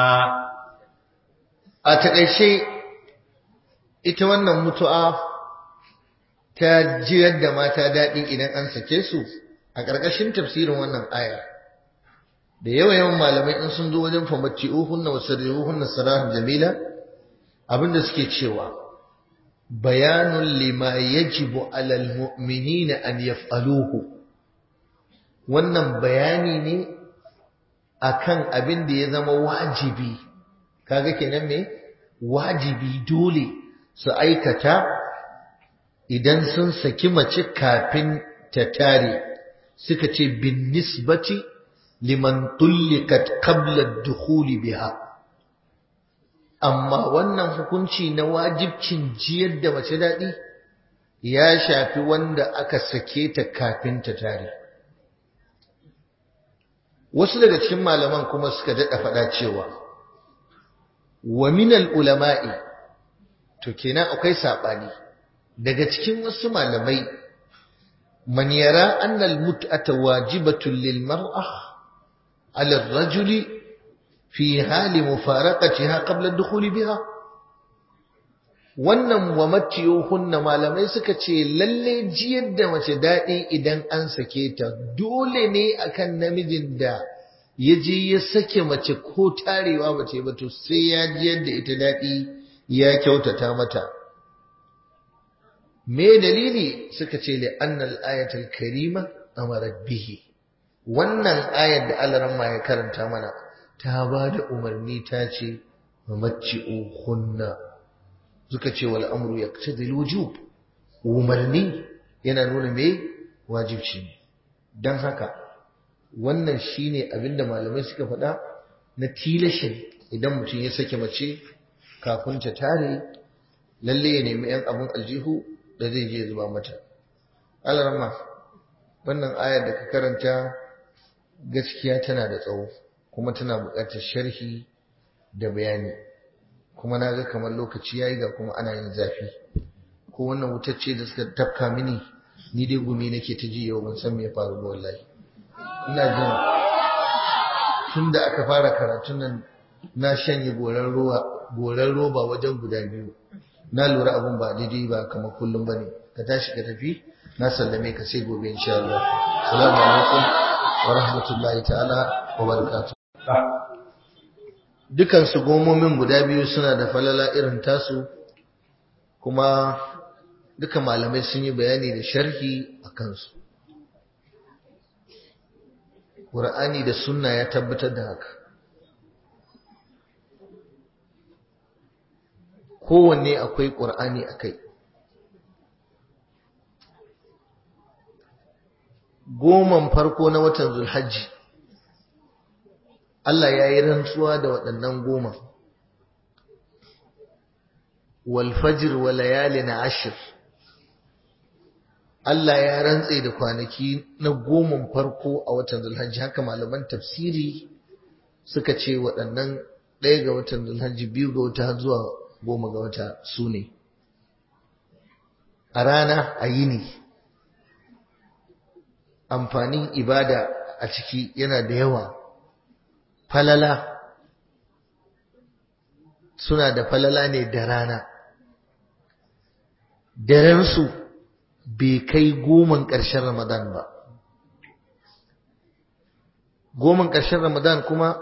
A: a takaice ita wannan mutu'a ta jiyar da mata daɗi idan an sake su a ƙarƙashin tafsirin wannan aya da yawa yawan malamai in sun zo wajen famacci uhunna wa sarrihuhunna sarahan jamila abinda suke cewa bayanun lima yajibu alal mu'minina an yaf'aluhu wannan bayani ne akan abin da ya zama wajibi kaga kenan me wajibi dole su aikata idan sun saki mace kafin ta tare suka ce bin nisbati liman tullikat qabla ad-dukhul biha amma wannan hukunci na wajibcin jiyar da mace dadi ya shafi wanda aka sake ta kafin ta tare wasu daga cikin malaman kuma suka dada faɗa cewa wa minal ulama'i to kenan akwai sabani daga cikin wasu malamai man yara anna al-mut'ata wajibatun lil mar'ah 'ala ar-rajuli fi hali mufaraqatiha qabla ad-dukhul biha wannan wa matiyuhunna malamai suka ce lalle jiyar da mace dadi idan an sake ta dole ne akan namijin da ya je ya sake mace ko tarewa mace ba to sai ya jiyar da ita dadi ya kyautata mata me dalili suka ce li annal ayatul karima amarat bihi wannan ayar da Allah ya karanta mana ta ba da umarni ta ce hunna suka ce wal amru yaqtadi wujub umarni yana nuna me wajibci ne dan haka wannan shine abinda malamai suka faɗa na tilashin idan mutum ya sake mace kafin ta tare lalle ya nemi yan abun aljihu da zai je zuba mata alarma wannan ayar da ka karanta gaskiya tana da tsawo kuma tana buƙatar sharhi da bayani kuma na ga kamar lokaci yayi ga kuma ana yin zafi ko wannan wutar ce da suka tafka mini ni dai gumi nake ta ji yau ban san me ya faru ba wallahi ina jin tun da aka fara karatun nan na shanye goran roba goran roba wajen guda biyu na lura abun ba daidai ba kamar kullum bane ka tashi ka tafi na sallame ka sai gobe insha Allah assalamu alaikum wa rahmatullahi ta'ala wa barakatuh dukan su gomomin guda biyu suna da falala irin tasu kuma duka malamai sun yi bayani da sharhi a kansu Qur'ani da sunna ya tabbatar da haka kowanne akwai ƙur'ani a kai goman farko na watan zulhajji Allah ya yi rantsuwa da waɗannan goma walfajir wa layali na ashir Allah ya rantse da kwanaki na goman farko a watan zulhajji haka malaman tafsiri suka ce waɗannan ɗaya ga watan zulhajji biyu ga wata zuwa goma ga wata su ne a rana a yini amfanin ibada a ciki yana da yawa falala suna da falala ne da rana darensu bai kai goman ƙarshen ramadan ba goman ƙarshen ramadan kuma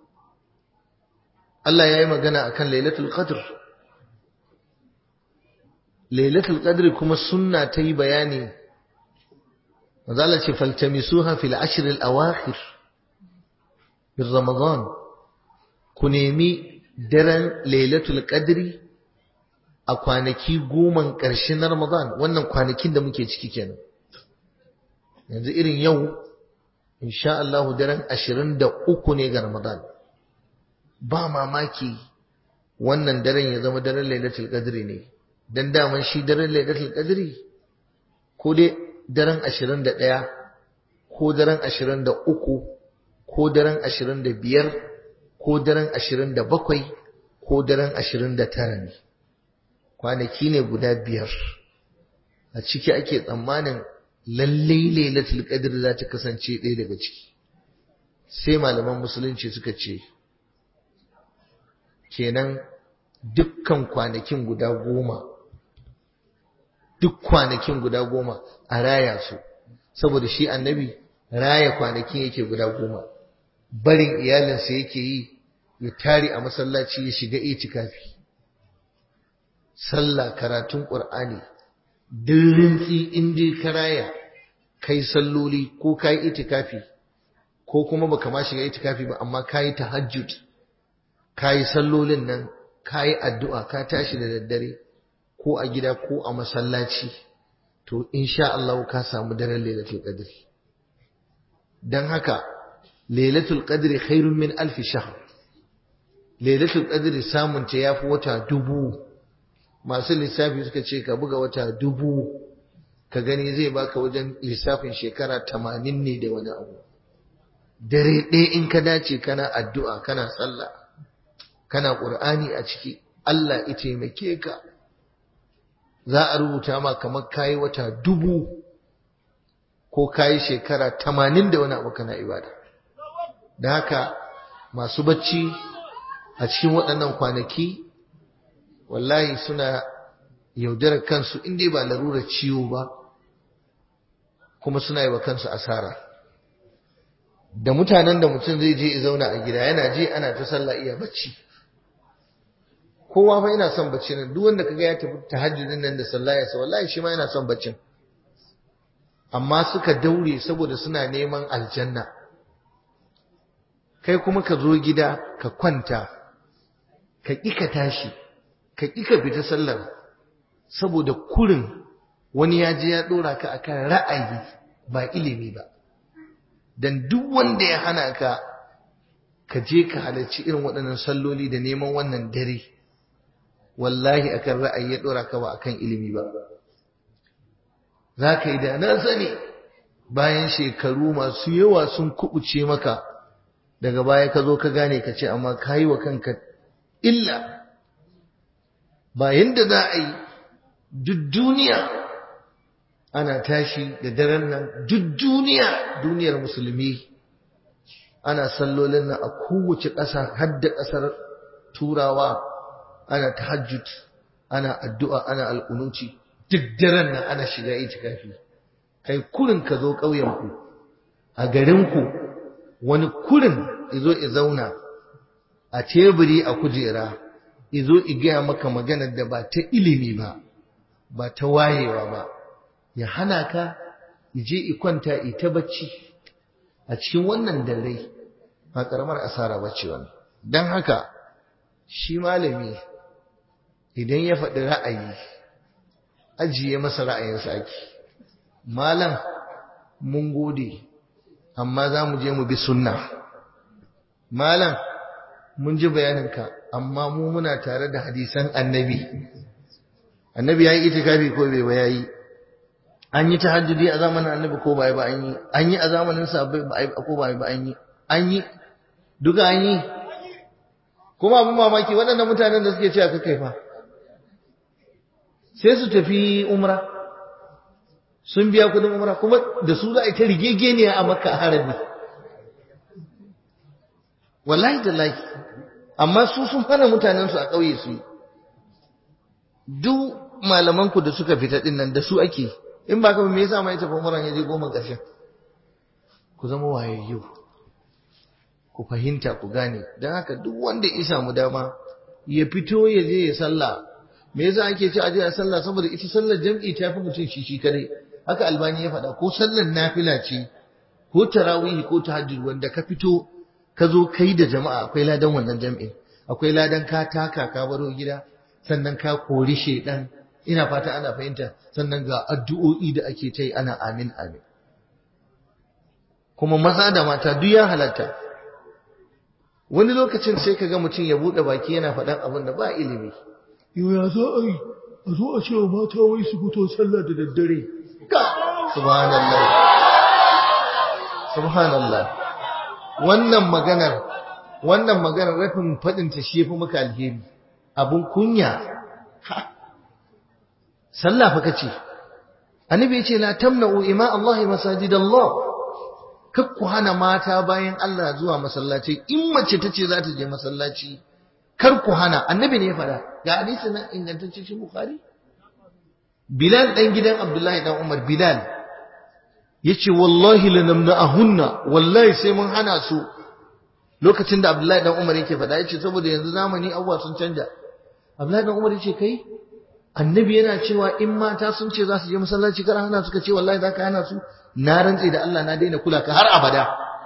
A: Allah ya yi magana akan lailatul qadr lailatul qadr kuma sunna ta yi bayani mazala ce faltamisuha fil ashr al awakhir min ramadan ku nemi daren lailatul qadri a kwanaki goman ƙarshen na ramadan wannan kwanakin da muke ciki kenan yanzu irin yau insha Allah daren 23 ne ga ramadan ba mamaki wannan daren ya zama daren lailatul qadri ne dan daman shi daren lailatul qadri ko dai daren 21 ko daren ashirin da uku ko daren ashirin da biyar ko daren ashirin da bakwai ko daren ashirin da tara ne kwanaki ne guda biyar a ciki ake tsammanin lallai lailatul qadr za ta kasance ɗaya daga ciki sai malaman musulunci suka ce kenan dukkan kwanakin guda goma duk kwanakin guda goma a raya su saboda shi annabi raya kwanakin yake guda goma barin iyalinsa yake yi ya tare a masallaci ya shiga itikafi sallah karatun qur'ani dirrintsi in dai ka raya kai salloli ko kai itikafi ko kuma baka ma shiga itikafi ba amma kai tahajjud kai sallolin nan kai addu'a ka tashi da daddare ko a gida ko a masallaci to insha Allah ka samu daren lailatul qadr dan haka lailatul qadr khairun min alf shahr lailatul qadr samun ta yafi wata dubu masu lissafi suka ce ka buga wata dubu ka gani zai baka wajen lissafin shekara tamanin ne da wani abu dare ɗaya in ka dace kana addu'a kana sallah kana ƙur'ani a ciki Allah ya taimake ka za a rubuta ma kamar kayi wata dubu ko kayi shekara tamanin da wani abu kana ibada da haka masu bacci a cikin waɗannan kwanaki wallahi suna yaudarar kansu in dai ba larurar ciwo ba kuma suna yi wa kansu asara da mutanen da mutum zai je ya zauna a gida yana je ana ta sallah iya bacci kowa fa yana son bacci nan duk wanda kaga ya tafi tahajjudin nan da sallah ya sa wallahi shi ma yana son baccin amma suka daure saboda suna neman aljanna kai kuma ka zo gida ka kwanta ka ƙi ka tashi ka ƙi ka fita sallar saboda kurin wani ya je ya ɗora ka akan ra'ayi ba ilimi ba dan duk wanda ya hana ka ka je ka halarci irin waɗannan salloli da neman wannan dare wallahi akan ra'ayi ya ɗora ka ba akan ilimi ba za ka yi da na sani bayan shekaru masu yawa sun kubuce maka daga baya ka zo ka gane ka ce amma ka yi wa kanka illa ba yadda za a yi duk duniya ana tashi da daren nan duk duniya duniyar musulmi ana sallolin nan a kowace ƙasa har da ƙasar turawa ana tahajjud ana addu'a ana al'unuci duk daren nan ana shiga itikafi kai kurin ka zo ƙauyenku a garinku wani kurin izo i zauna a teburi a kujera izo i gaya maka maganar da ba ta ilimi ba ba ta wayewa ba ya hana ka ije i kwanta i ta bacci a cikin wannan dare ba karamar asara bace wannan dan haka shi malami idan ya faɗi ra'ayi ajiye masa ra'ayinsa ake malam mun gode amma za mu je mu bi sunna malam mun ji bayaninka amma mu muna tare da hadisan annabi annabi ya yi itikafi ko bai ba ya yi an yi tahajjudi a zamanin annabi ko bai ba an yi an yi a zamanin sahabbai ba ai ko bai ba an yi an yi duka an yi kuma abin mamaki waɗannan mutanen da suke cewa kai fa sai su tafi umra sun biya kudin umra kuma da su za a yi ta rigegeniya a makka a harami wallahi da laki amma su sun hana mutanensu a ƙauye su yi duk malamanku da suka fita ɗin nan da su ake in ba kama me yasa ma ya tafi umran ya je goma ƙarshen ku zama wayayyu ku fahimta ku gane don haka duk wanda ya samu dama ya fito ya je ya sallah me yasa ake ci aje a sallah saboda ita sallar jam'i ta fi mutum shi shi kadai haka albani ya faɗa ko sallar nafila ce ko tarawih ko tahajjud wanda ka fito ka zo kai da jama'a akwai ladan wannan jam'in akwai ladan ka taka ka baro gida sannan ka kori shedan ina fata ana fahimta sannan ga addu'o'i da ake ta yi ana amin amin kuma maza da mata duk ya halatta wani lokacin sai ka ga mutum ya buɗe baki yana faɗan abin da ba ilimi yau ya za a yi a zo a ce wa mata wai su fito sallah da daddare ka subhanallah subhanallah wannan maganar wannan maganar rafin fadin ta shi yafi muka alheri abun kunya sallah fa kace annabi yace la tamna'u ima Allah masajidallah kakku hana mata bayan Allah zuwa masallaci in mace tace za ta je masallaci kar ku hana annabi ne ya faɗa ga hadisi nan ingantacce shi bukhari bilal dan gidan abdullahi dan umar bilal yace wallahi lanamna'ahunna wallahi sai mun hana su lokacin da abdullahi dan umar yake faɗa yace saboda yanzu zamani abuwa sun canja abdullahi dan umar yace kai annabi yana cewa in mata sun ce za su je masallaci kar hana suka ce wallahi zaka hana su na rantse da Allah na daina kula ka har abada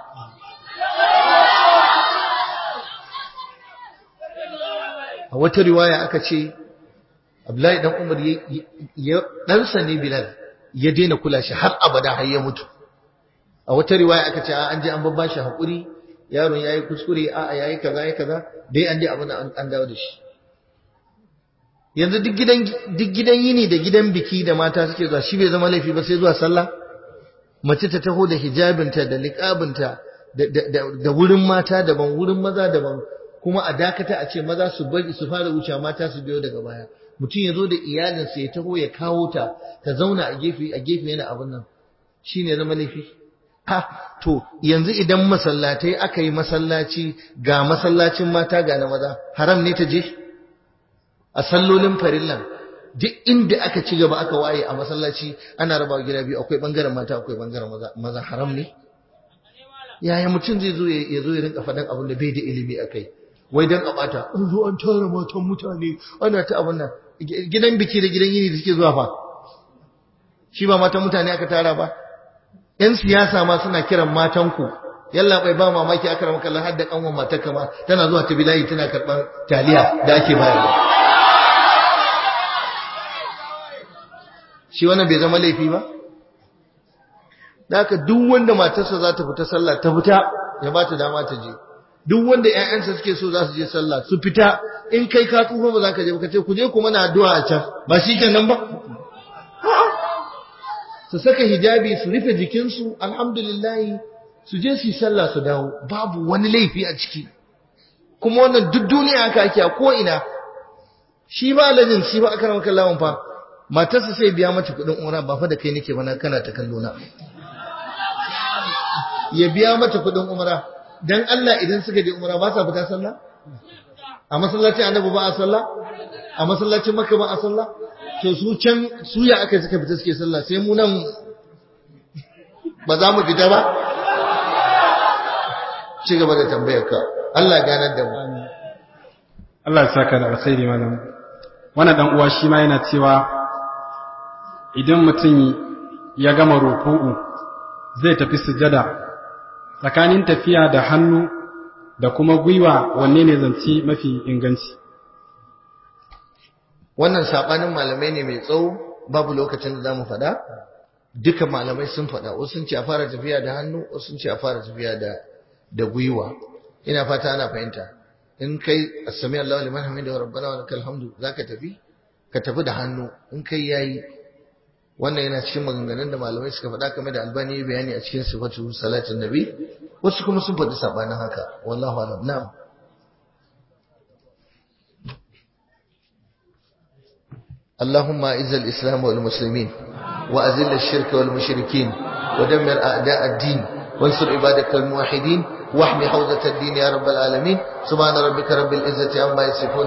A: a wata riwaya aka ce Abdullahi dan Umar ya ɗansa ne Bilal ya daina kula shi har abada har ya mutu a wata riwaya aka ce an je an babba shi hakuri yaron yayi kuskure a a yayi kaza yayi kaza dai an dai abin an dawo da shi yanzu duk gidan duk gidan yini da gidan biki da mata suke zuwa shi bai zama laifi ba sai zuwa sallah mace ta taho da hijabinta da liqabinta da wurin mata daban wurin maza daban kuma a dakata a ce maza su bari su fara wuce mata su biyo daga baya mutum ya zo da iyalinsa ya taho ya kawo ta ta zauna a gefe a gefe yana abin nan shine zama laifi ha to yanzu idan masallatai aka yi masallaci ga masallacin mata ga na maza haram ne ta je a sallolin farillan duk inda aka ci gaba aka waye a masallaci ana raba gida biyu akwai bangaren mata akwai bangaren maza maza haram ne yaya mutum zai zo ya zo ya rinka faɗan abin da bai da ilimi a kai wai dan a bata an zo an tara matan mutane ana ta abin nan gidan biki da gidan yini da suke zuwa fa shi ba matan mutane aka tara ba yan siyasa ma suna kiran matan ku yalla bai ba mamaki aka rama kallon har da kanwan matar kama tana zuwa ta bilayi tana karban taliya da ake bayarwa shi wannan bai zama laifi ba da haka duk wanda matarsa za ta fita sallah ta fita ya ba ta dama ta je duk wanda ƴaƴansa suke so za su je sallah su fita in kai ka tsufa ba za ka je ba ka ce ku je ku mana addu'a a can ba shi kenan ba su saka hijabi su rufe jikinsu alhamdulillah su je su yi sallah su dawo babu wani laifi a ciki kuma wannan duk duniya haka ake a ko ina shi ba lajin shi ba aka ramar kallawan fa matarsa sai biya mata kuɗin umra ba fa da kai nake ba na kana ta kallo na ya biya mata kuɗin umra dan Allah idan suka je umra ba sa fita sallah a masallacin annabi ba a sallah a masallacin makka ba a sallah to su can su ya aka suka fita suke sallah sai mu nan ba za mu fita ba ci gaba da tambayar ka Allah ya ganar da mu
D: Allah ya saka da alkhairi malam wannan dan uwa shi ma yana cewa idan mutum ya gama ruku'u zai tafi sujada tsakanin tafiya da hannu da kuma gwiwa wanne ne zance mafi inganci
A: wannan sabanin malamai ne mai tsawo babu lokacin da zamu faɗa duka malamai sun faɗa wasu sun ce a fara tafiya da hannu wasu sun ce a fara tafiya da da gwiwa ina fata ana fahimta in kai assami Allahu liman hamida wa rabbana wa lakal hamdu zaka tafi ka tafi da hannu in kai yayi wannan yana cikin maganganun da malamai suka faɗa game da albani ya bayani a cikin sifatu salatin nabi wasu kuma sun faɗi sabanin haka wallahu alam na'am اللهم اعز الاسلام والمسلمين واذل الشرك والمشركين ودمر اعداء الدين وانصر عبادك الموحدين واحمي حوزه الدين يا رب العالمين سبحان ربك رب العزه عما يصفون